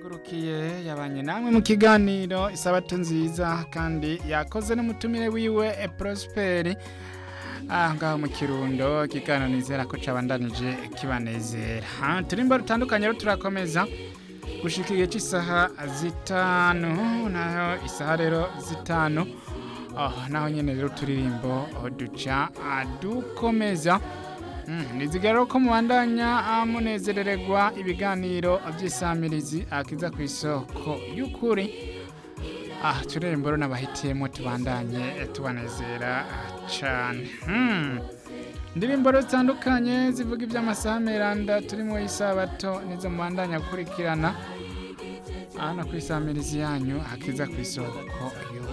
yagurukiye yabanye namwe mu kiganiro isabato nziza kandi yakoze n'umutumire wiwe e Prosperi ah ngaho mu kirundo ikiganiro nizera ko cabandanije kibanezera ha turimbo rutandukanye rero turakomeza gushika igihe cy'isaha zitanu naho isaha rero zitanu oh, naho nyene rero turirimbo duca dukomeza nizigara ko mubandanya munezerererwa ibiganiro by'isamirizi akiza ku isoko y'ukuri ah turembo rero n'abahitiyemo tubandanye tubanezera cyane indirimbo zitandukanye zivuga iby'amasaha meranda turi mu isabato nizo mubandanya gukurikirana hano ku isamirizi yanyu akiza ku isoko